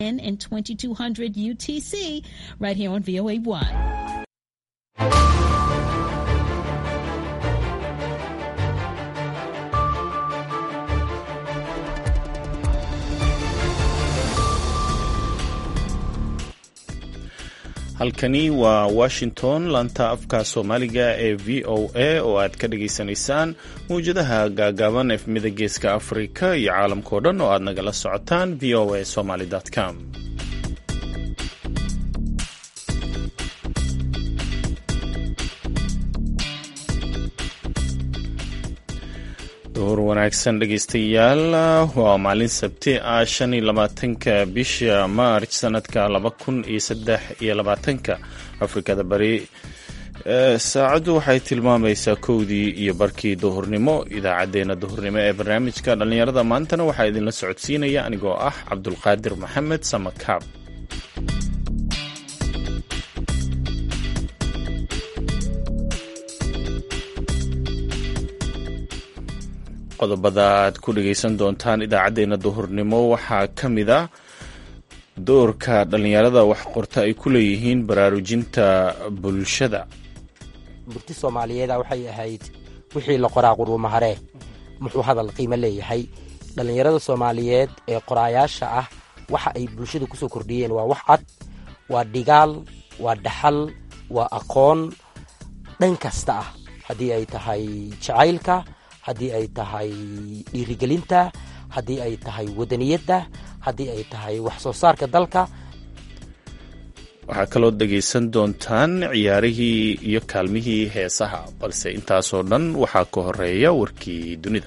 in in 2200 UTC right here on VOA1. halkani waa washington laanta afka soomaaliga ee v o a oo aad ka dhagaysanaysaan mawjadaha gaagaaban efmida geeska afrika iyo caalamkao dhan oo aad nagala socotaan v o a somaly com duhur wanaagsan dhegaystayaal waa maalin sabti ah shan iyo labaatanka bisha maarch sanadka laba kun iyo saddex iyo labaatanka afrikada bari saacaddu waxay tilmaamaysaa kowdii iyo barkii duhurnimo idaacaddeenna duhurnimo ee barnaamijka dhallinyarada maantana waxaa idinla socodsiinaya anigoo ah cabdulqaadir maxamed samakaab qodobada aad ku dhegaysan doontaan idaacaddeenna duhurnimo waxaa ka mid ah doorka dhallinyarada wax qorta ay ku leeyihiin baraarujinta bulshada burti soomaaliyeeda waxay ahayd wixii la qoraa quruumaharee muxuu hadal qiimo leeyahay dhallinyarada soomaaliyeed ee qoraayaasha ah waxa ay bulshada kusoo kordhiyeen waa wax cad waa dhigaal waa dhaxal waa aqoon dhan kasta ah haddii ay tahay jacaylka haddii ay tahay dhiirigelinta haddii ay tahay wadaniyadda haddii ay tahay wax soo saarka dalka waxaa kaloo dhegaysan doontaan ciyaarihii iyo kaalmihii heesaha balse intaasoo dhan waxaa ka horeeya warkii dunida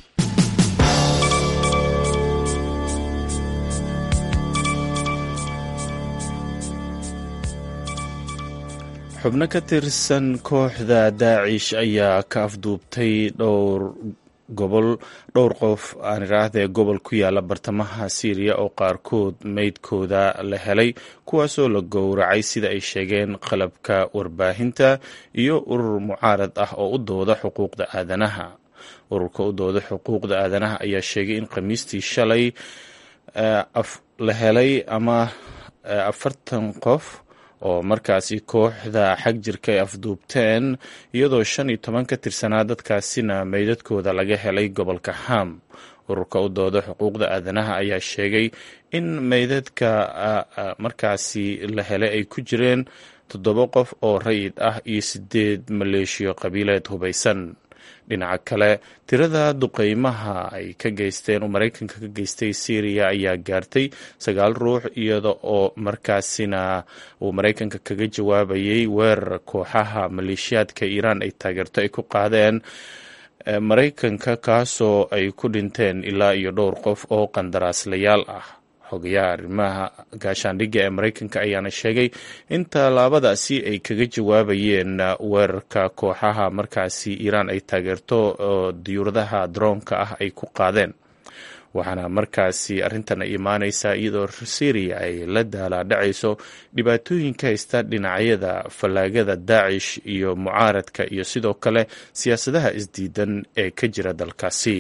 xubno ka tirsan kooxda daacish ayaa ka afduubtay dhowr gobol dhowr qof aan iraahdee gobol ku yaala bartamaha siiriya oo qaarkood meydkooda la helay kuwaasoo la gowracay sida ay sheegeen qalabka warbaahinta iyo urur mucaarad ah oo u dooda xuquuqda aadanaha ururka u dooda xuquuqda aadanaha ayaa sheegay in khamiistii shalay la helay ama afartan qof oo markaasi kooxda xag jirka ay afduubteen iyadoo shan iyo toban ka tirsanaa dadkaasina meydadkooda laga helay gobolka ham ururka u dooda xuquuqda aadanaha ayaa sheegay in meydadka markaasi la helay ay ku jireen toddoba qof oo rayid ah iyo sideed maleeshiyo qabiileed hubaysan dhinaca kale tirada duqeymaha ay ka geysteen oo maraykanka ka geystay syriya ayaa gaartay sagaal ruux iyada oo markaasina uu maraykanka kaga jawaabayay weerar kooxaha maleeshiyaadka iiraan ay taageerto ay ku qaadeen maraykanka kaasoo ay ku dhinteen ilaa iyo dhowr qof oo qandaraaslayaal ah xogayaha arrimaha gaashaandhigga ee maraykanka ayaana sheegay in tallaabadaasi ay kaga jawaabayeen weerarka kooxaha markaasi iiraan ay taageerto oo diyuuradaha daroonka ah ay ku qaadeen waxaana markaasi arrintan imaaneysaa iyadoo syriya ay la daalaadhacayso dhibaatooyinka haysta dhinacyada fallaagada daacish iyo mucaaradka iyo sidoo kale siyaasadaha isdiidan ee ka jira dalkaasi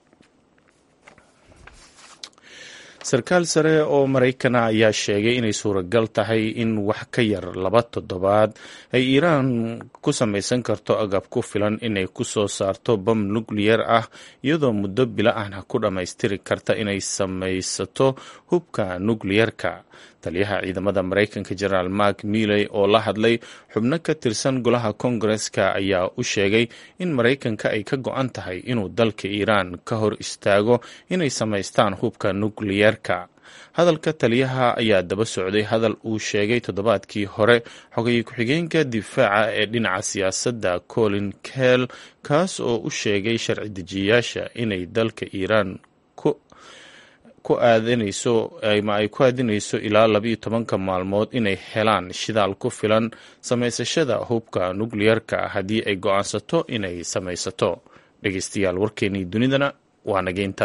sarkaal sare oo maraykana ayaa sheegay inay suuragal tahay in wax ka yar laba toddobaad ay iiraan ku samaysan karto agab ku filan inay ku soo saarto bam nukliyar ah iyadoo muddo bila ahna ku dhammaystiri karta inay samaysato hubka nukliyarka taliyaha ciidamada maraykanka jenaraal mark miley oo la hadlay xubno ka tirsan golaha kongareska ayaa u sheegay in maraykanka ay ka go-an tahay inuu dalka iiraan ka hor istaago inay samaystaan hubka nukliyarka hadalka taliyaha ayaa daba socday hadal uu sheegay toddobaadkii hore xogay ku-xigeenka difaaca ee dhinaca siyaasadda colin kell kaas oo u sheegay sharci dejiyayaasha inay dalka iiraan ku aadanayso ama ay ku aadinayso ilaa labiiyo tobanka maalmood inay helaan shidaal ku filan samaysashada hubka nukliyarka haddii ay go-aansato inay samaysato dhegeystayaal warkeenii dunidana waa nageynta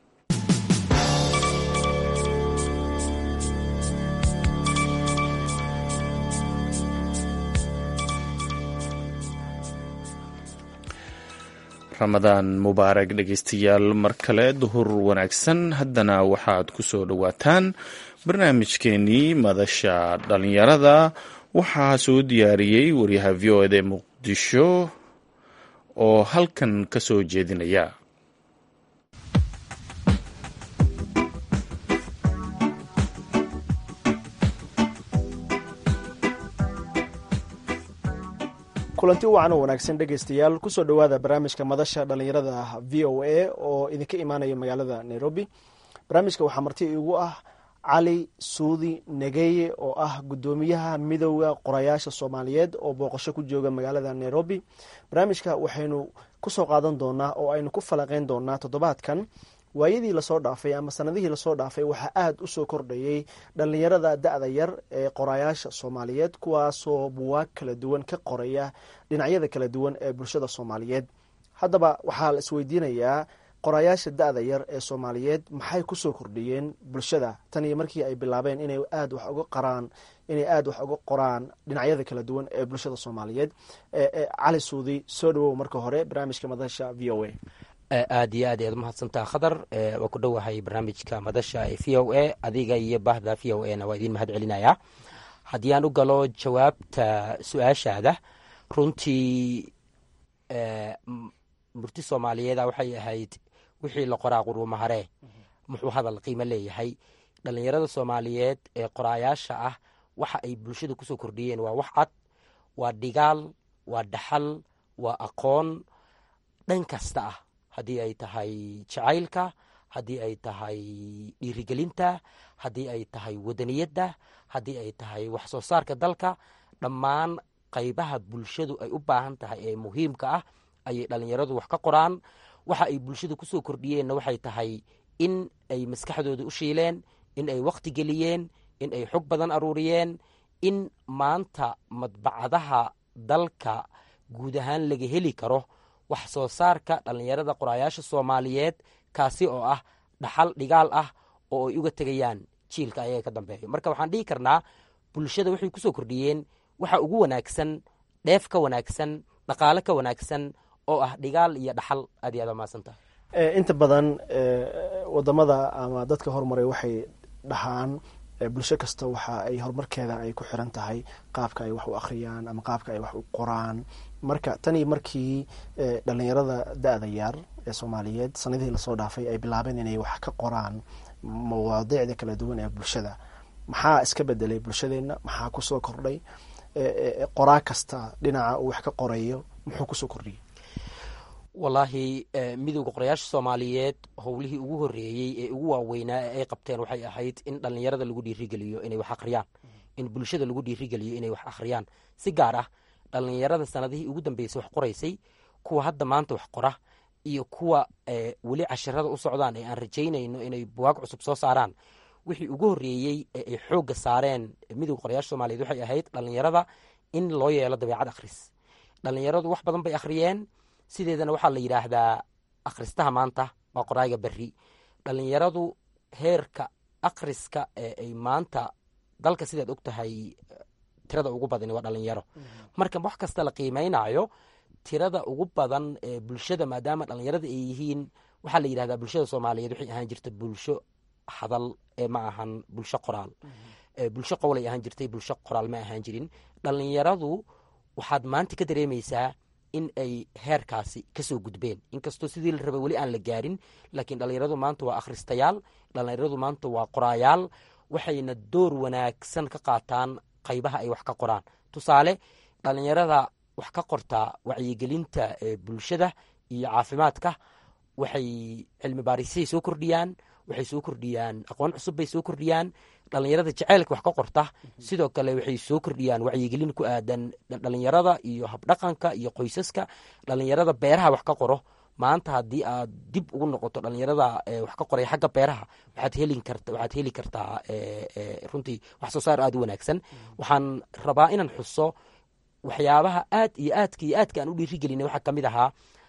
ramadaan mubaarag dhegeystayaal mar kale duhur wanaagsan haddana waxaad ku soo dhowaataan barnaamijkeenii madasha dhallinyarada waxaa soo diyaariyey waryaha v o ed ee muqdisho oo halkan ka soo jeedinaya kulanti wacan oo wanaagsan dhegaystayaal kusoo dhowaada barnaamijka madasha dhallinyarada v o a oo idinka imaanaya magaalada nairobi barnaamijka waxaa marti igu ah cali suudi negeye oo ah guddoomiyaha midooda qorayaasha soomaaliyeed oo booqasho ku jooga magaalada nairobi barnaamijka waxaynu kusoo qaadan doonaa oo aynu ku falaqeyn doonaa toddobaadkan waayadii lasoo dhaafay ama sanadihii lasoo dhaafay waxaa aada usoo kordhayay dhallinyarada da-da yar ee qorayaasha soomaaliyeed kuwaasoo buwaag kala duwan ka qoraya dhinacyada kala duwan ee bulshada soomaaliyeed haddaba waxaa la isweydiinayaa qorayaasha da-da yar ee soomaaliyeed maxay kusoo kordhiyeen bulshada tan iyo markii ay bilaabeen inay aada wax uga qaraan inay aada wax uga qoraan dhinacyada kala duwan ee bulshada soomaaliyeed cali suudi soo dhawow marka hore barnaamijka madasha v o a aad iyo aad ayaad umahadsantaha khadar waa ku dhowahay barnaamijka madasha ee v o a adiga iyo bahda v o a na waa idiin mahad celinayaa haddii aan u galo jawaabta su-aashaada runtii murti soomaaliyeeda waxay ahayd wixii la qoraa quruumaharee muxuu hadal qiimo leeyahay dhallinyarada soomaaliyeed ee qoraayaasha ah waxa ay bulshada kusoo kordhiyeen waa wax cad waa dhigaal waa dhaxal waa aqoon dhan kasta ah haddii ay tahay jacaylka haddii ay tahay dhiirigelinta haddii ay tahay wadaniyadda haddii ay tahay wax soo saarka dalka dhammaan qaybaha bulshadu ay u baahan tahay ee muhiimka ah ayay dhallinyaradu wax ka qoraan waxa ay bulshada kusoo kordhiyeenna waxay tahay in ay maskaxdooda u shiileen in ay wakhti geliyeen in ay xog badan aruuriyeen in maanta madbacadaha dalka guud ahaan laga heli karo wax soo saarka dhallinyarada qoraayaasha soomaaliyeed kaasi oo ah dhaxal dhigaal ah oo ay uga tegayaan jiilka ayaga ka dambeeyo marka waxaan dhihi karnaa bulshada waxay kusoo kordhiyeen waxa ugu wanaagsan dheef ka wanaagsan dhaqaale ka wanaagsan oo ah dhigaal iyo dhaxal aad iyo aad maadsantaha inta badan wadamada ama dadka hormaray waxay dhahaan bulsho kasta waxa ay horumarkeeda ay ku xiran tahay qaabka ay wax u akhriyaan ama qaabka ay wax u qoraan marka tanii markii dhalinyarada da-da yaar ee soomaaliyeed sanadihii lasoo dhaafay ay bilaabeen inay wax ka qoraan mawaadiicda kala duwan ee bulshada maxaa iska bedelay bulshadeenna maxaa kusoo kordhay qoraa kasta dhinaca uu wax ka qorayo muxuu kusoo kordhiyey wallaahi midowda qorayaasha soomaaliyeed howlihii ugu horeeyey ee ugu waaweynaa ee ay qabteen waxay ahayd in dhallinyarada lagu dhiirigeliyo inay wax akhriyaan in bulshada lagu dhiirigeliyo inay wax akhriyaan si gaar ah dhallinyarada sanadihii ugu dambeysay wax qoraysay kuwa hadda maanta wax qora iyo kuwa weli cashirada u socdaan ee aan rajaynayno inay buwaag cusub soo saaraan wixii ugu horeeyey ee ay xoogga saareen midowda qorayaasha soomaaliyeed waxay ahayd dhallinyarada in loo yeelo dabeecad akhris dhallinyaradu wax badan bay akhriyeen sideedana waxaa la yidhaahdaa akhristaha maanta waa qoraaga berri dhallinyaradu heerka akhriska ee ay maanta dalka sidaad og tahay tirada ugu badani waa dhallinyaro marka wax kasta la qiimaynayo tirada ugu badan ee bulshada maadaama dhallinyarada ay yihiin waxaa la yidhahdaa bulshada soomaaliyeed waxay ahaan jirta bulsho hadal ee ma ahan bulsho qoraal bulsho qowlay ahaan jirtay bulsho qoraal ma ahaan jirin dhallinyaradu waxaad maanta ka dareemaysaa in ay heerkaasi kasoo gudbeen inkastoo sidii la rabay weli aan la gaarin laakiin dhallinyaradu maanta waa akhristayaal dhallinyaradu maanta waa qoraayaal waxayna door wanaagsan ka qaataan qaybaha ay wax ka qoraan tusaale dhallinyarada wax ka qortaa wacyigelinta bulshada iyo caafimaadka waxay cilmi baarisay soo kordhiyaan waxay soo kordhiyaan aqoon cusub bay soo kordhiyaan dhallinyarada jaceylka wax ka qorta sidoo kale waxay soo kordhiyaan wacyigelin ku aadan dhallinyarada iyo habdhaqanka iyo qoysaska dhallinyarada beeraha wax ka qoro maanta haddii aad dib ugu noqoto dhallinyarada wax ka qoraya xagga beeraha waxaad heli karta waxaad heli kartaa runtii wax soo saar aada u wanaagsan waxaan rabaa inaan xuso waxyaabaha aad iyo aadka iyo aadka aan u dhiirigelinay waxaa kamid ahaa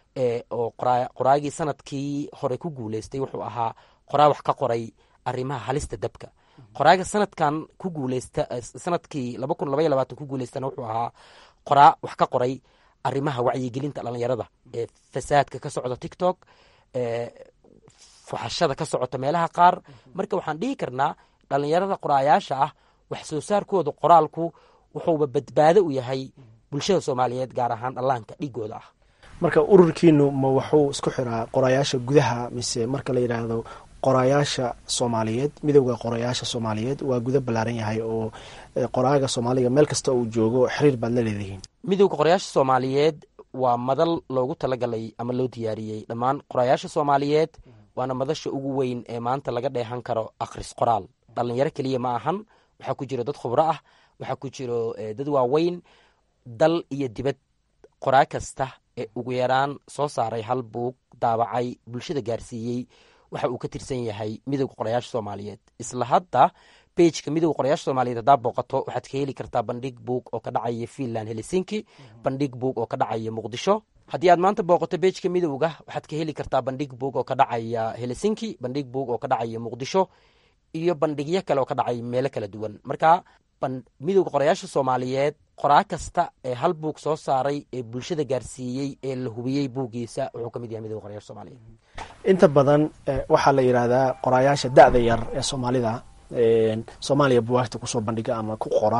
oo qoraagii sanadkii hore ku guuleystay wuxuu ahaa qoraa wax ka qoray arrimaha halista dabka qoraaga sanadkan ku guuleysta sanadkii laba kun labaiyo labaatan ku guuleystana wuxuu ahaa qoraa wax ka qoray arrimaha wacyigelinta dhallinyarada ee fasaadka ka socda tiktok fuxashada ka socota meelaha qaar marka waxaan dhihi karnaa dhallinyarada qoraayaasha ah wax soo saarkooda qoraalku wuxuuba badbaado u yahay bulshada soomaaliyeed gaar ahaan dhallaanka dhigooda ah marka ururkiinu ma wuxuu isku xiraa qoraayaasha gudaha mise marka la yidhaahdo qoraayaasha soomaaliyeed midowda qoraayaasha soomaaliyeed waa guda ballaaran yahay oo qoraaga soomaaliga meel kasta uu joogo xiriir baad la leedihiin midowda qorayaasha soomaaliyeed waa madal loogu talagalay ama loo diyaariyey dhammaan qorayaasha soomaaliyeed waana madasha ugu weyn ee maanta laga dheehan karo akhris qoraal dhallinyaro keliya ma ahan waxaa ku jiro dad khubro ah waxaa ku jiro dad waaweyn dal iyo dibad qoraa kasta ee ugu yaraan soo saaray hal buug daabacay bulshada gaarsiiyey waxa uu ka tirsan yahay midowda qorayaasha soomaaliyeed isla hadda bejka midowda qorayaasha soomaaliyeed haddaa booqato waxaad ka heli kartaa bandhig buug oo ka dhacaya finland helsinki bandhig buug oo ka dhacaya muqdisho haddii aad maanta booqato bejka midowga waxaad ka heli kartaa bandhig buug oo ka dhacaya helsinki bandhig buug oo ka dhacaya muqdisho iyo bandhigyo kale oo ka dhacaya meelo kala duwan marka midowda qorayaasha soomaaliyeed qoraa kasta ee hal buug soo saaray ee bulshada gaarsiiyey ee la hubiyey buuggiisa wuxuu ka mid yahay midowda qorayaasha soomaaliyeed inta badan waxaa la yidhaahdaa qoraayaasha da-da yar ee soomaalida soomaaliya buwaagta kusoo bandhiga ama ku qora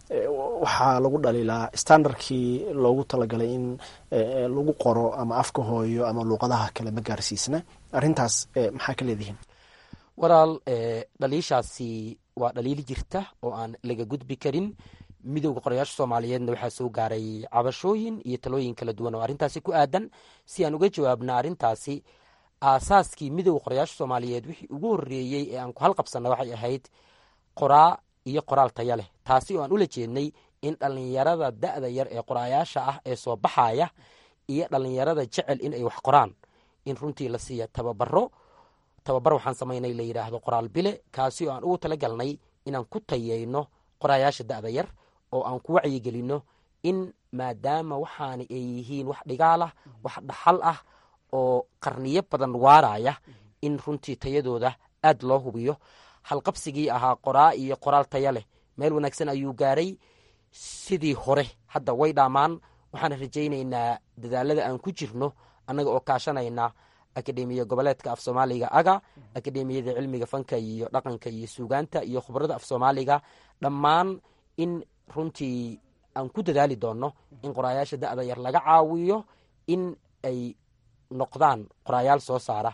waxaa lagu dhaliilaa standardkii loogu talagalay in lagu qoro ama afka hooyo ama luuqadaha kale ma gaarsiisna arrintaas maxaa ka leedihiin walaal dhaliishaasi waa dhaliil jirta oo aan laga gudbi karin midowda qorayaasha soomaaliyeedna waxaa soo gaaray cabashooyin iyo talooyin kala duwan oo arrintaasi ku aadan si aan uga jawaabna arrintaasi aasaaskii midowda qorayaasha soomaaliyeed wixii ugu horreeyey ee aan ku halqabsanna waxay ahayd qoraa iyo qoraal taya leh taasi oo aan ula jeednay in dhallinyarada da-da yar ee qoraayaasha ah ee soo baxaya iyo dhallinyarada jecel in ay wax qoraan in runtii la siiya tababaro tababar waxaan samaynay la yidhaahdo qoraal bile kaasi oo aan ugu talagalnay inaan ku tayeyno qoraayaasha da-da yar oo aan ku wacyigelinno in maadaama waxaana ay yihiin wax dhigaal ah wax dhaxal ah oo qarniyo badan waaraya in runtii tayadooda aad loo hubiyo halqabsigii ahaa qoraa iyo qoraal taya leh meel wanaagsan ayuu gaaray sidii hore hadda way dhaamaan waxaan rajaynaynaa dadaalada aan ku jirno annaga oo kaashanayna akademiya goboleedka af soomaaliga aga akademiyada cilmiga fanka iyo dhaqanka iyo suugaanta iyo khubrada af soomaaliga dhammaan in runtii aan ku dadaali doonno in qoraayaasha da-da yar laga caawiyo in ay noqdaan qoraayaal soo saara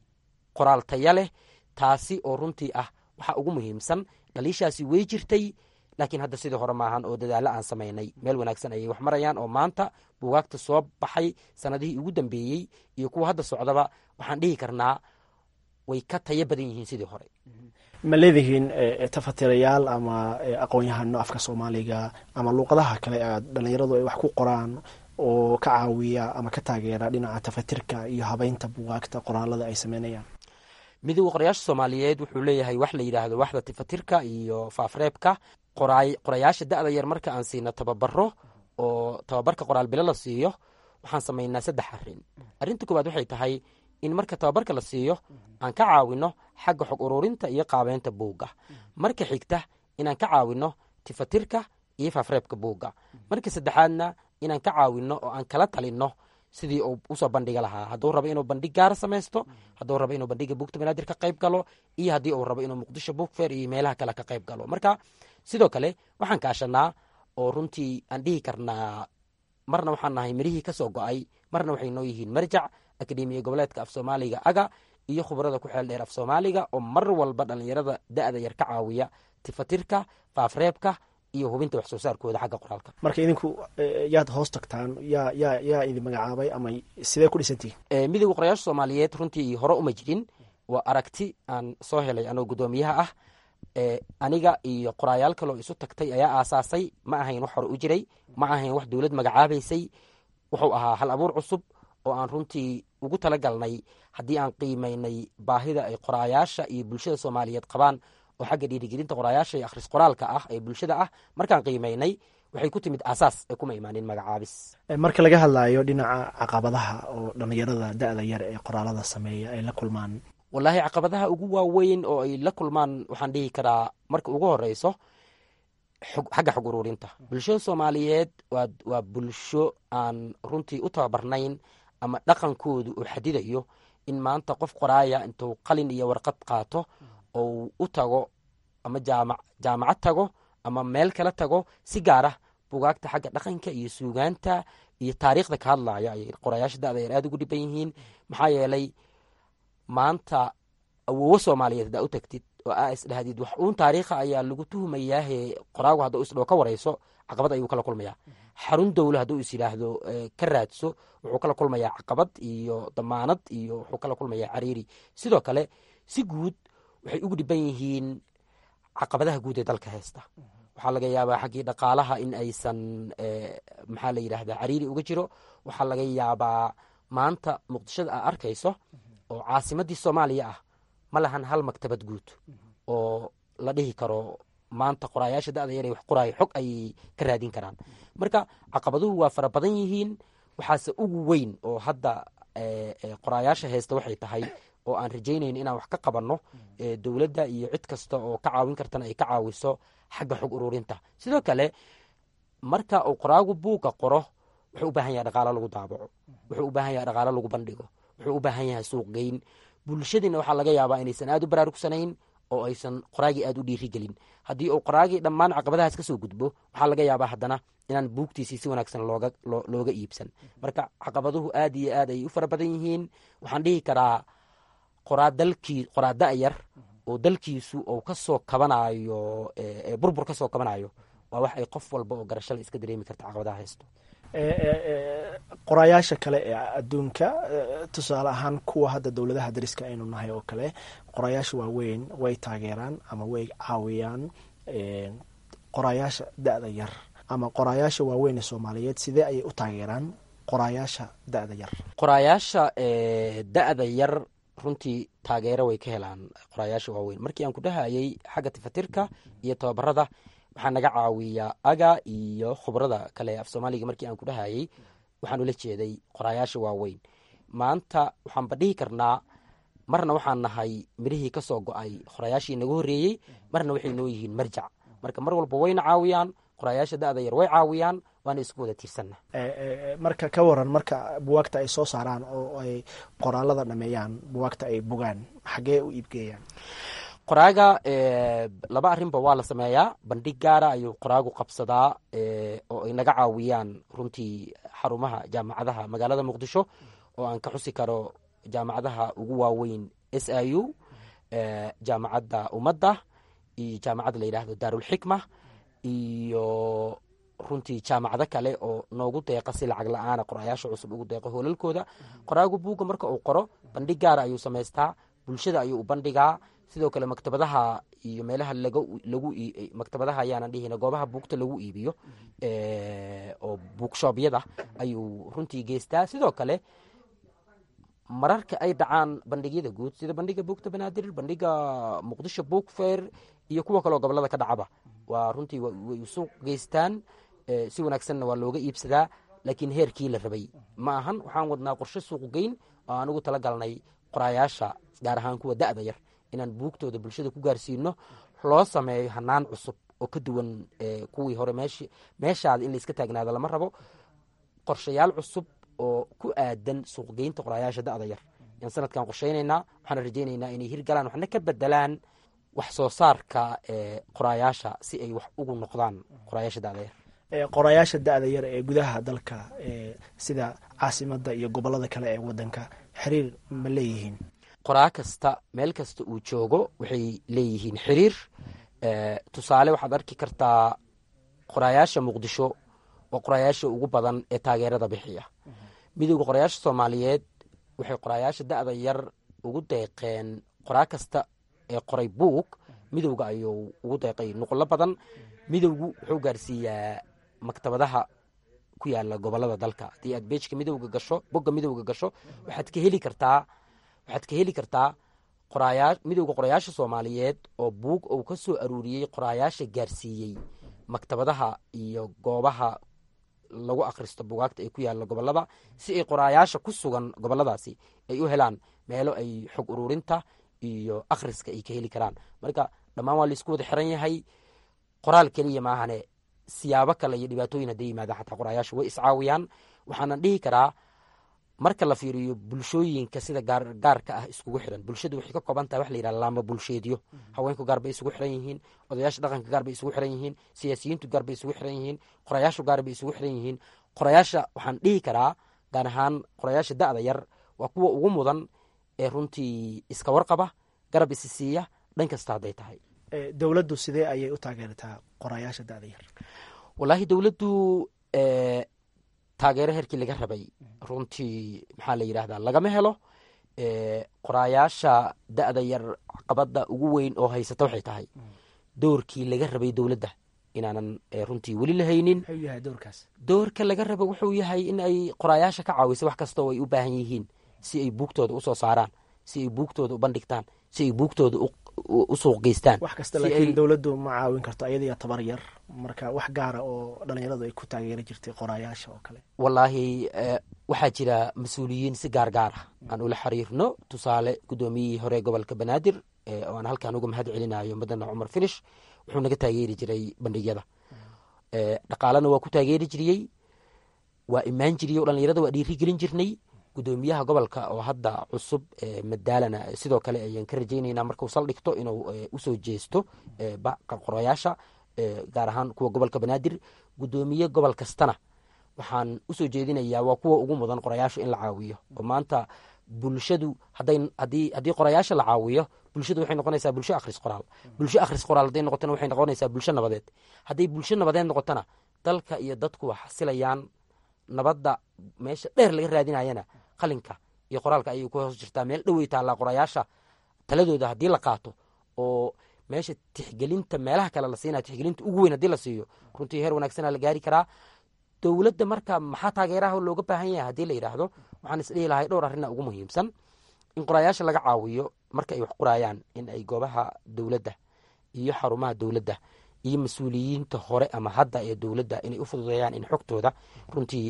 qoraal taya leh taasi oo runtii ah waxaa ugu muhiimsan dhaliishaasi way jirtay laakiin hadda sidii hore maahan oo dadaalo aan samaynay meel wanaagsan ayay wax marayaan oo maanta buugaagta soo baxay sanadihii ugu dambeeyey iyo kuwa hadda socdaba waxaan dhihi karnaa way ka tayo badan yihiin sidii hore ma leedihiin tafatirayaal ama aqoon-yahano afka soomaaliga ama luuqadaha kale aad dhalinyaradu ay wax ku qoraan oo ka caawiya ama ka taageera dhinaca tafatirka iyo habeynta buugaagta qoraalada ay sameynayaan midowda qorayaasha soomaaliyeed wuxuu leeyahay wax la yidhaahdo waxda tifatirka iyo faafreebka qorayaasha da-da yar marka aan siino tababaro oo tababarka qoraal bilo la siiyo waxaan samaynaa saddex arrin arrinta koowaad waxay tahay in marka tababarka la siiyo aan ka caawino xagga xog ururinta iyo qaabeynta buugga marka xigta inaan ka caawino tifatirka iyo faafreebka buugga marka saddexaadna inaan ka caawino oo aan kala talinno sidii uu usoo bandhiga lahaa hadduu rabo inuu bandhig gaara samaysto hadduu rabo inuu bandhiga buugta banaadir ka qayb galo iyo haddii uu rabo inuu muqdisho buug feer iyo meelaha kale ka qayb galo marka sidoo kale waxaan kaashanaa oo runtii aan dhihi karnaa marna waxaan nahay mirihii ka soo go-ay marna waxay noo yihiin marjac akademiya goboleedka af soomaaliga aga iyo khubarada ku xeel dheer af soomaaliga oo mar walba dhallinyarada da-da yar ka caawiya tifatirka faafreebka iyo hubinta wax soo saarkooda xagga qoraalka marka idinku yaad hoos tagtaan yaa yaa yaa idin magacaabay ama sidee ku dhisantihin midowda qorayaasha soomaaliyeed runtii hore uma jirin waa aragti aan soo helay anoo guddoomiyaha ah aniga iyo qoraayaal kaloo isu tagtay ayaa aasaasay ma ahayn wax hore u jiray ma ahayn wax dowlad magacaabaysay wuxuu ahaa hal abuur cusub oo aan runtii ugu talagalnay haddii aan qiimaynay baahida ay qoraayaasha iyo bulshada soomaaliyeed qabaan oo xagga dhiirigelinta qoraayaasha iyo akhris qoraalka ah ee bulshada ah markaan qiimaynay waxay ku timid aasaas ee kuma imaanin magacaabis marka laga hadlayo dhinaca caqabadaha oo dhallinyarada da-da yar ee qoraalada sameeya ay la kulmaan wallaahi caqabadaha ugu waaweyn oo ay la kulmaan waxaan dhihi karaa marka ugu horeyso xagga xog ururinta bulshada soomaaliyeed waa bulsho aan runtii u tababarnayn ama dhaqankoodu uu xadidayo in maanta qof qoraaya intuu qalin iyo warqad qaato ou u tago ama jaama jaamacad tago ama meel kala tago si gaar ah bugaagta xagga dhaqanka iyo suugaanta iyo taariikhda ka hadlaya ayay qorayaasha da-da yar aada ugu dhiban yihiin maxaa yeelay maanta awoowo soomaaliyeed haddaa u tagtid oo aa isdhahdid wax uun taariikha ayaa lagu tuhumayaahe qoraagu hadduu isdhoo ka warayso caqabad ayuu kala kulmayaa xarun dowle hadduu is yidhaahdo ka raadso wuxuu kala kulmayaa caqabad iyo damaanad iyo wuxuu kala kulmayaa cariiri sidoo kale si guud waxay ugu dhiban yihiin caqabadaha guud ee dalka heesta waxaa laga yaabaa xaggii dhaqaalaha in aysan maxaa la yidhahdaa cariiri uga jiro waxaa laga yaabaa maanta muqdishada aa arkayso oo caasimadii soomaaliya ah ma lahan hal maktabad guud oo la dhihi karo maanta qoraayaasha da-da yar wax qoraayo xog ayay ka raadin karaan marka caqabaduhu waa fara badan yihiin waxaase ugu weyn oo hadda qoraayaasha heesta waxay tahay oo aan rajaynayn inaan wax ka qabanno dowladda iyo cid kasta oo ka caawin kartana ay ka caawiso xagga xog ururinta sidoo kale marka uu qoraagu buugga qoro wuxuu u baahan yahay dhaqaalo lagu daabaco wuxuu u baahan yahay dhaqaalo lagu bandhigo wuxuu u baahan yahay suuq geyn bulshadiina waxaa laga yaabaa inaysan aada u baraarugsanayn oo aysan qoraagii aada u dhiirigelin haddii uu qoraagii dhammaan caqabadahaas ka soo gudbo waxaa laga yaabaa haddana inaan buugtiisii si wanaagsan looga looga iibsan marka caqabaduhu aad iyo aad ayay u fara badan yihiin waxaan dhihi karaa qoraa dalkii qoraa da-yar oo dalkiisu uu ka soo kabanayo burbur ka soo kabanayo waa wax ay qof walba oo garashada iska dareemi karta caqabadaha haysto qoraayaasha kale ee adduunka tusaale ahaan kuwa hadda dowladaha dariska aynu nahay oo kale qoraayaasha waaweyn way taageeraan ama way caawiyaan qoraayaasha da-da yar ama qoraayaasha waaweyn ee soomaaliyeed sidee ayay u taageeraan qoraayaasha da-da yar qoraayaasha da-da yar runtii taageero way ka helaan qoraayaasha waaweyn markii aan ku dhahayay xagga tifatirka iyo tababarada waxaa naga caawiyaa aga iyo khubrada kale af soomaaliga markii aan ku dhahayay waxaan ula jeeday qoraayaasha waaweyn maanta waxaanba dhihi karnaa marna waxaan nahay mirihii ka soo go-ay qoraayaashii naga horreeyey marna waxay noo yihiin marjac marka mar walba wayna caawiyaan qoraayaasha da-da yar way caawiyaan waana isku wada tiirsanna marka ka waran marka buwaagta ay soo saaraan oo ay qoraalada dhameeyaan buwaagta ay bogaan xaggee u iibgeeyaan qoraaga laba arrinba waa la sameeyaa bandhig gaara ayuu qoraagu qabsadaa oo ay naga caawiyaan runtii xarumaha jaamacadaha magaalada muqdisho oo aan ka xusi karo jaamacadaha ugu waaweyn s i u jaamacadda ummadda iyo jaamacadda la yidhaahdo daarulxikma iyo runtii jaamacado kale oo noogu deeqa si lacag la-aana qorayaasha cusub ugu deeqo hoolalkooda qoraagu buugga marka uu qoro bandhig gaara ayuu samaystaa bulshada ayuu u bandhigaa sidoo kale maktabadaha iyo meelaha lagu maktabadaha ayaanan dhihina goobaha buugta lagu iibiyo oo buugshoobyada ayuu runtii geystaa sidoo kale mararka ay dhacaan bandhigyada guud sida bandhiga buugta banaadir bandhiga muqdisho buug fair iyo kuwa kaleo gobolada ka dhacaba waa runtii way suuq geystaan si wanaagsanna waa looga iibsadaa laakiin heerkii la rabay ma ahan waxaan wadnaa qorshe suuq geyn oo aan ugu talagalnay qoraayaasha gaar ahaan kuwa da-da yar inaan buugtooda bulshada ku gaarsiino loo sameeyo hanaan cusub oo ka duwan kuwii hore meeshaada in laiska taagnaado lama rabo qorshayaal cusub oo ku aadan suuqgeynta qoraayaasha da-da yar ayaan sanadkan qorsheynaynaa waxaana rajeynaynaa inay hirgalaan waxna ka bedelaan wax soo saarka qoraayaasha si ay wax ugu noqdaan qoraayaasha da-da yar qorayaasha da-da yar ee gudaha dalka sida caasimada iyo gobolada kale ee wadanka xiriir ma leeyihiin qoraa kasta meel kasta uu joogo waxay leeyihiin xiriir tusaale waxaad arki kartaa qoraayaasha muqdisho waa qoraayaasha ugu badan ee taageerada bixiya midowda qoraayaasha soomaaliyeed waxay qoraayaasha da-da yar ugu deeqeen qoraa kasta ee qoray buug midowga ayuu ugu deeqay nuqlo badan midowgu wuxuu gaarsiiyaa maktabadaha ku yaala gobolada dalka haddii aad beejka midowga gasho bogga midowga gasho waxaad ka heli kartaa waxaad ka heli kartaa qorayaa midowda qorayaasha soomaaliyeed oo buug uu ka soo aruuriyey qoraayaasha gaarsiiyey maktabadaha iyo goobaha lagu akhristo bugaagta ay ku yaalla gobolada si ay qoraayaasha ku sugan goboladaasi ay u helaan meelo ay xog ururinta iyo akhriska ay ka heli karaan marka dhammaan waa laisku wada xiran yahay qoraal keliya maahane siyaabo kale iyo dhibaatooyin hadday yimaadaan xataa qoraayaasha way iscaawiyaan waxaanan dhihi karaa marka la fiiriyo bulshooyinka sida gaarka ah iskugu xiran bulshadu waxay ka kooban tahay wax la yidhaha laamba bulsheedyo haweenku gaar bay isugu xiran yihiin odayaasha dhaqanka gaar bay isugu xiran yihiin siyaasiyiintu gaar bay isugu xiran yihiin qorayaashu gaar bay isugu xiran yihiin qorayaasha waxaan dhihi karaa gaar ahaan qorayaasha da'da yar waa kuwa ugu mudan ee runtii iska warqaba garab isi siiya dhan kasta hadday tahay dowladdu sidee ayay u taageertaa qorayaasha da'da yar wallaahi dowladdu taageero herkii laga rabay runtii maxaa la yidhahdaa lagama helo qoraayaasha da'da yar caqabada ugu weyn oo haysata waxay tahay doorkii laga rabay dowladda inaanan runtii weli la haynin doorka laga raba wuxuu yahay in ay qoraayaasha ka caawiso wax kastoo ay u baahan yihiin si ay buugtooda usoo saaraan si ay buugtooda u bandhigtaan si ay buugtooda u suuq geystaan wax kasta laakiin dowladdu ma caawin karto ayadiya tabar yar marka wax gaara oo dhalinyaradu ay ku taageeri jirtay qoraayaasha oo kale wallaahi waxaa jira mas-uuliyiin si gaar gaar ah aan ula xiriirno tusaale guddoomiyihii hore gobolka banaadir oo aan halkaan uga mahad celinayo madana cumar finish wuxuu naga taageeri jiray bandhigyada dhaqaalena waa ku taageeri jiriyey waa imaan jiriyey o dhalinyarada waa dhiiri gelin jirnay gudoomiyaha gobolka oo hadda cusub madaalana sidoo kale ayaan ka rajaynayna markuu saldhigto inuu usoo jeesto qorayaasha gaar ahaan kuwa gobolka banaadir gudoomiye gobol kastana waxaan usoo jeedinayaa waa kuwa ugu mudan qorayaasha in la caawiyo oo maanta bulshadu haddii qorayaasha la caawiyo bulshadu waxay noqonaysaa bulsho akhris qoraal bulsho akhris qoraal hadday noqotona waxay noqonaysaa bulsho nabadeed hadday bulsho nabadeed noqotona dalka iyo dadku waa xasilayaan nabadda meesha dheer laga raadinayana qalinka iyo qoraalka ayay ku hoos jirtaa meel dhowey taallaa qorayaasha taladooda haddii la qaato oo meesha tixgelinta meelaha kale la siinaya tixgelinta ugu weyn haddii la siiyo runtii heer wanaagsana la gaari karaa dowladda marka maxaa taageeraha looga baahan yahay haddii la yidhaahdo waxaan isdhihi lahay dhowr arrina ugu muhiimsan in qorayaasha laga caawiyo marka ay wax qoraayaan in ay goobaha dowladda iyo xarumaha dowladda iyo mas-uuliyiinta hore ama hadda ee dowladda inay u fududeeyaan in xogtooda runtii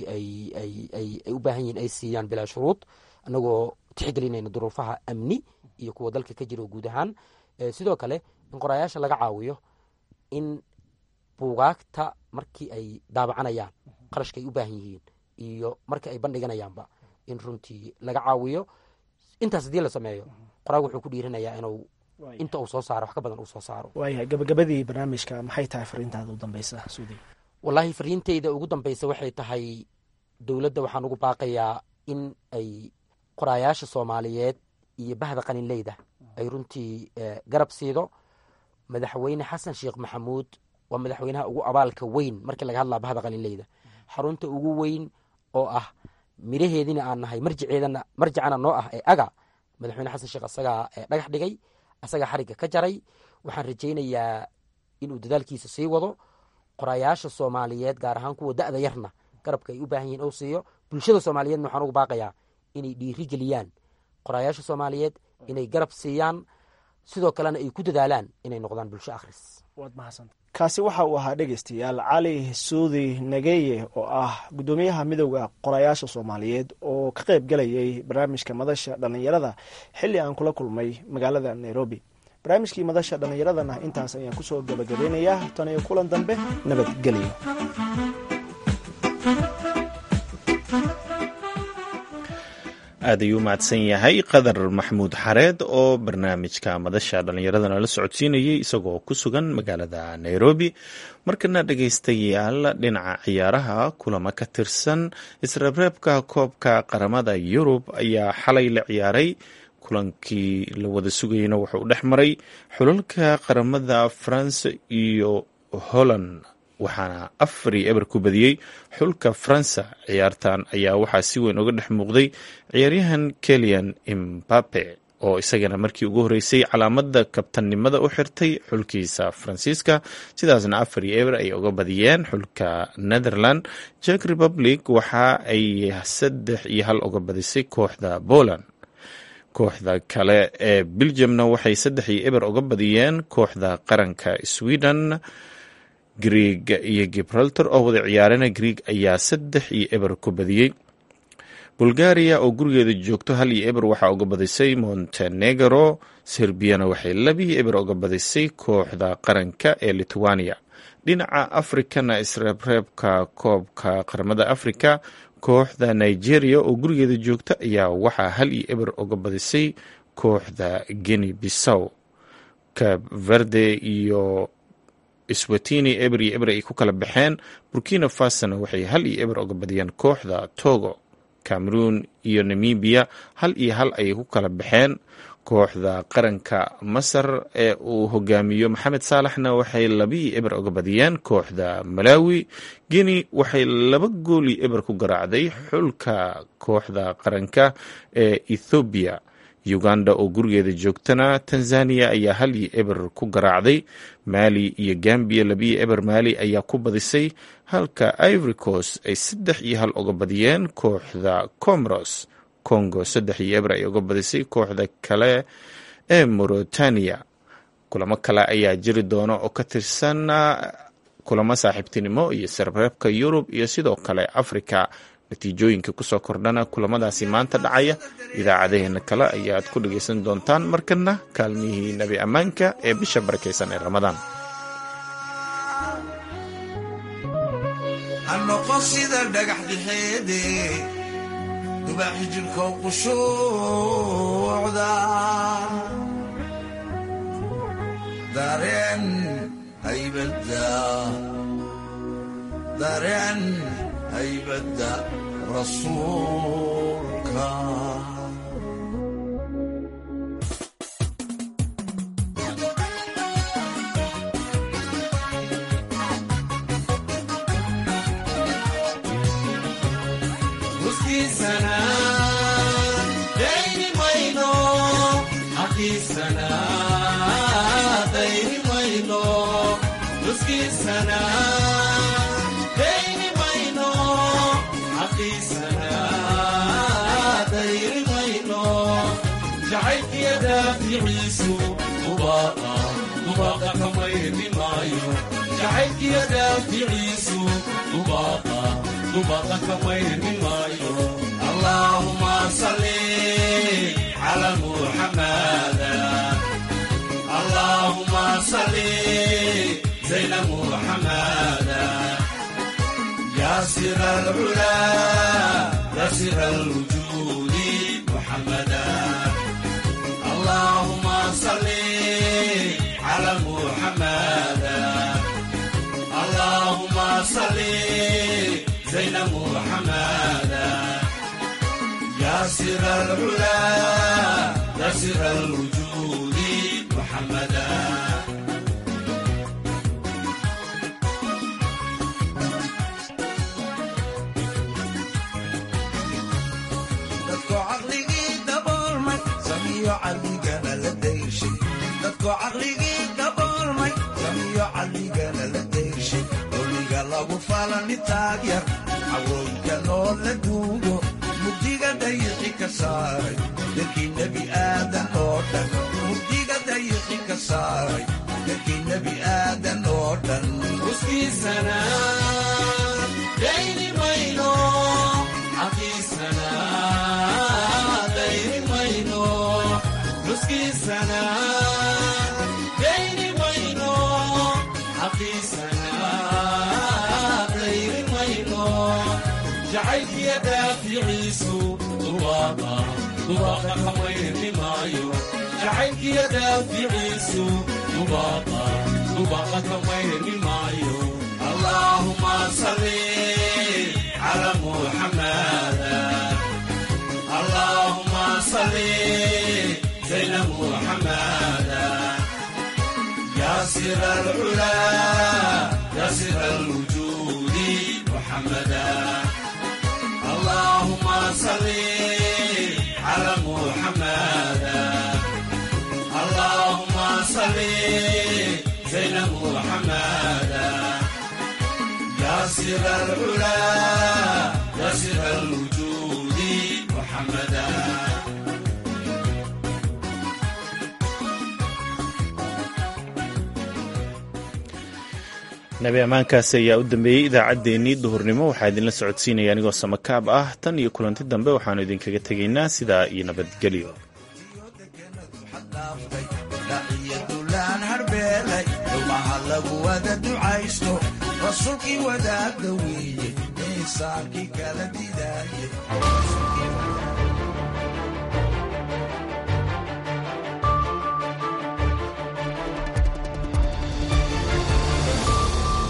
ay u baahan yihin ay siiyaan bilaa shuruud annagoo tixgelinayna duruufaha amni iyo kuwa dalka ka jira guud ahaan sidoo kale in qorayaasha laga caawiyo in buugaagta markii ay daabacanayaan qarashka ay u baahan yihiin iyo marka ay bandhiganayaanba in runtii laga caawiyo intaas haddii la sameeyo qoraag wuxuu ku dhiiranayaa inuu inta uu soo saaro wax ka badan uu soo saaro waayahay gabagabadii barnaamijka maxay tahay fariintaada u dambeysa suudi wallaahi fariinteyda ugu dambeysa waxay tahay dowladda waxaan ugu baaqayaa in ay qoraayaasha soomaaliyeed iyo bahda qaninleyda ay runtii garab siido madaxweyne xasan sheekh maxamuud waa madaxweynaha ugu abaalka weyn markii laga hadlaa bahda qaninleyda xarunta ugu weyn oo ah miraheediina aan nahay marjiceedana marjicana noo ah ee aga madaxweyne xasan sheekh asagaa dhagax dhigay asagaa xarigga ka jaray waxaan rajaynayaa inuu dadaalkiisa sii wado qorayaasha soomaaliyeed gaar ahaan kuwa da'da yarna garabka ay u baahan yihin ou siiyo bulshada soomaaliyeedna waxaan ugu baaqayaa inay dhiiri geliyaan qorayaasha soomaaliyeed inay garab siiyaan sidoo kalena ay ku dadaalaan inay noqdaan bulsho akhris waad mahadsanta kaasi waxa uu ahaa dhegeystayaal cali suudi nageye oo ah guddoomiyaha midowda qorayaasha soomaaliyeed oo ka qayb galayay barnaamijka madasha dhallinyarada xilli aan kula kulmay magaalada nairobi barnaamijkii madasha dhallinyaradana intaas ayaan kusoo gabagabeynayaa tan iyo kulan dambe nabadgelyo aad ayuu mahadsan yahay qadar maxamuud xareed oo barnaamijka madasha dhallinyaradana la socodsiinayay isagoo ku sugan magaalada nairobi markana dhegaystayaal dhinaca ciyaaraha kulamo ka tirsan isreebreebka koobka qaramada yurub ayaa xalay la ciyaaray kulankii la wada sugayeyna wuxuu dhex maray xulalka qaramada france iyo holland waxaana afar iyo eber ku badiyey xulka faransa ciyaartan ayaa waxaa si weyn uga dhex muuqday ciyaaryahan kelian imbape oo isagana markii ugu horreysay calaamada kabtannimada u xirtay xulkiisa faransiiska sidaasna afar iyo eber ay uga badiyeen xulka netherland jek republic waxa ay saddex iyo hal uga badisay kooxda poland kooxda kale ee belgiumna waxay saddex iyo eber uga badiyeen kooxda qaranka sweden greeg iyo gibraltar oo wada ciyaarana greeg ayaa saddex iyo eber ku badiyey bulgaria oo gurigeeda joogto hal iyo eber waxaa uga badisay montenegro serbiyana waxay labiyo eber uga badisay kooxda qaranka ee lithuania dhinaca afrikana isreebreebka koobka qaramada afrika kooxda nigeria oo gurigeeda joogta ayaa waxaa hal iyo eber oga badisay kooxda geni bisow cab verde iyo swatini eber iyo eber ay ku kala baxeen burkina fasona waxay hal iyo eber oga badiyeen kooxda togo cameroon iyo namibia hal iyo hal ayay ku kala baxeen kooxda qaranka masar ee uu hogaamiyo maxamed saalaxna waxay labii eber oga badiyeen kooxda malawi guinea waxay laba gooli eber ku garaacday xulka kooxda qaranka ee ethoobiya uganda oo gurigeeda joogtana tanzania ayaa hal iyo eber ku garaacday mali iyo gambia labiyo eber mali ayaa ku badisay halka ivory coast ay saddex iyo hal oga badiyeen kooxda comoros congo saddex iyo eber ay oga badisay kooxda kale ee mauritania kulamo kale ayaa jiri doona oo ka tirsan kulamo saaxiibtinimo iyo sarreebka yurub iyo sidoo kale africa natiijooyinka kusoo kordhana kulamadaasi maanta dhacaya idaacadeheena kale ayaad ku dhagaysan doontaan markana kaalmihii nebi ammaanka ee bisha barakaysan ee ramadaan ha noqon sida dhagax dixeede dubaaxi jirkow qushuucda dareen haybadda dareen haybadda rasuulka huskiisana dayni mayno xaqiisana dayni mayno huskiisana dayni mayno xaqiisana dayni mayno jacaylkiya daaficiisu ubaaqa ubaaqa kamayni maayo jacaylkiya daaficiisu ubaaqa ubaaqa kamayni maayo allaahuma salli cala muxamada allahuma salli zayna muxamada ya sira alcula ya sira alwujudi muxamada allahuma salli cala muxamada allahuma salli زين محمدا يا سر العلا يا سر الوجود محمدا dadku caqligii daboolmay samiyo caqligana la dayshay dadku caqligii daboolmay samiyo caqligana la dayshay dowliga lagu falani taagyar cawooyinka noo la duugo mugdiga dayixi ka saaray dadkii nebi aadan oo dhan mugdiga dayixi ka saaray dadkii nebi aadan oo dhan uskiisana dayni mayno xaqiisana dayni mayno uskiisana dayni mayno xaqiisana dayni mayno jacaylkiya daaficiisu dubaaqa dubaaqa kamayni maayo jacaylkiya daaficiisu dubaaqa dubaaqa kamayni maayo allaahuma salli cala muxamada allahuma salli zayna muxamada ya sira alcula ya sira alwujudi muxamada اللهم صل على محمد اللهم صل زين محمد يا سر العلا يا سر الوجود محمدا nabi ammaankaasi ayaa u dambeeyey idaacaddeenii duhurnimo waxaa idinla socodsiinaya anigoo samakaab ah tan iyo kulanti dambe waxaannu idinkaga tegaynaa sidaa iyo nabadgelyo daciyadulaan harbeelay dhumaha lagu wada ducaysto rasuulkii wadaagda weeye insaankii kala didaaye